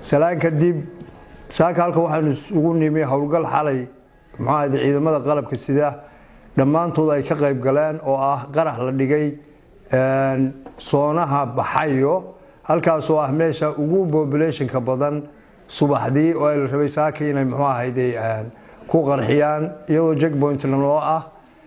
salaan kadib saaka halka waxaanu isugu nimi howlgal xalay muxuu ahayde ciidamada qalabka sida dhammaantood ay ka qayb galeen oo ah qarax la dhigay soonaha baxayo halkaasoo ah meesha ugu populationka badan subaxdii oo ay la rabay saaka inay muxuu ahayde ku qarxiyaan iyadoo jackpointna loo ah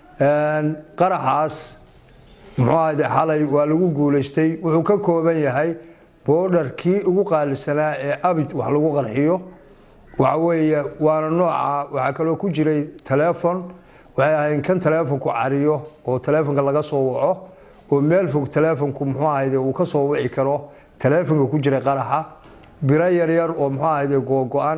qaraxaas muxuu ahayde xalay waa lagu guulaystay wuxuu ka kooban yahay boodharkii ugu qaalisanaa ee abid wax lagu qarxiyo waxa weeye waana nooca waxaa kaloo ku jiray telefon waxay ahayn kan telefonku cariyo oo telefonka laga soo waco oo meel fog telefonku muxuu ahayde uu ka soo wici karo telefonka ku jiray qaraxa biro yaryar oo muxuu ahayde googo-an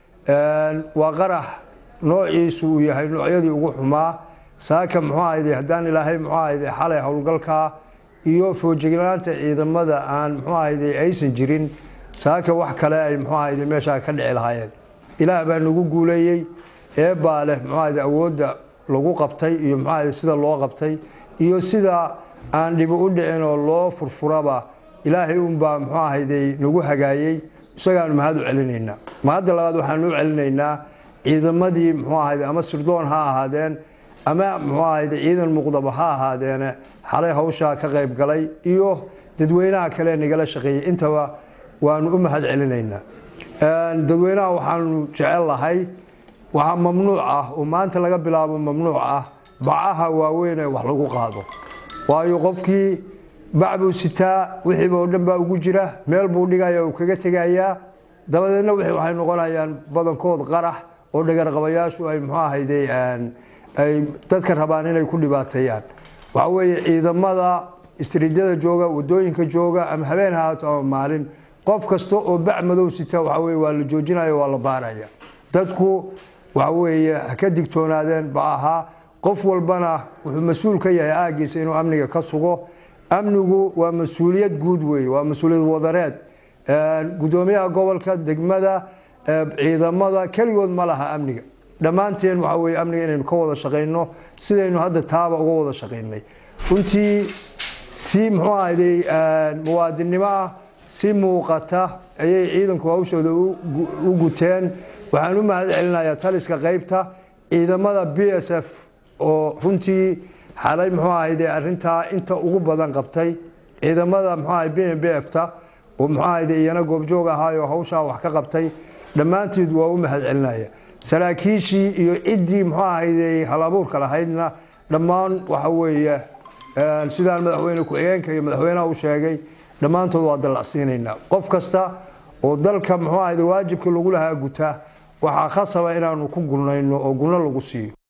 waa qarax noociisu uu yahay noocyadii ugu xumaa saaka muxuu ahayde haddaan ilaahay muxuu ahayde xalay howlgalkaa iyo foojignaanta ciidamada aan muxuu ahayde aysan jirin saaka wax kale ay muxuu ahayde meeshaa ka dhici lahaayeen ilaah baa nagu guuleeyey eebaa leh muxuu ahayde awoodda lagu qabtay iyo muxuu ahayde sida loo qabtay iyo sida aan dhibi u dhicin oo loo furfuraba ilaahay unbaa muxuu ahayde nagu hagaayey isagaanu mahad u celinaynaa mahadda labaad waxaanu u celinaynaa ciidamadii muxuu ahayde ama sirdoon ha ahaadeen ama muxuu ahayde ciidan muqdaba ha ahaadeene xalay hawshaa ka qayb galay iyo dadweynaha kale nagala shaqeeyey intaba waanu u mahad celinaynaa dadweynaha waxaanu jecel lahay waxaa mamnuuc ah oo maanta laga bilaabo mamnuuc ah bacaha waaweyn ee wax lagu qaado waayo qofkii bac buu sitaa wixiiba oo dhan baa ugu jira meel buu dhigaya uu kaga tegayaa dabadeedna waxay noqonayaan badankood qarax oo dhagarqabayaashu ay muxuu ahayde ay dadka rabaan inay ku dhibaateeyaan waxa weeye ciidamada istriidyada jooga wadooyinka jooga ama habeen haato ama maalin qof kasta oo bac madow sita waxa weye waa la joojinaya waa la baaraya dadku waxa weeye ha ka digtoonaadeen bacaha qof walbana wuxuu mas-uul ka yahay aagiisa inuu amniga ka sugo amnigu waa mas-uuliyad guud weeye waa mas-uuliyad wadareed gudoomiyaha gobolka degmada ciidamada keligood ma laha amniga dhammaanteen waxa weye amniga inaynu ka wada shaqayno sidaynu hadda taaba uga wada shaqaynay runtii si muxuu ahayday muwaadinnimo ah si muuqata ayay ciidanku hawshooda u guteen waxaan u mahad celinayaa taliska qaybta ciidamada b s f oo runtii xalay muxuu ahayde arintaa inta ugu badan qabtay ciidamada muxuu ahay b m b f ta oo muxuu ahayde iyana goobjoog ahaayoo hawshaa wax ka qabtay dhammaanteed waa u mahad celinaya saraakiishii iyo ciddii muxuu ahayde halabuurka lahaydna dhammaan waxa weeye sidaan madaxweyne ku-xigeenka iyo madaxweynaha u sheegay dhammaantood waa dallacsiinaynaa qof kasta oo dalka muxuu ahayde waajibkii lagu lahaa guta waxaa khasaba inaanu ku gulnayno oo gulno lagu siiyo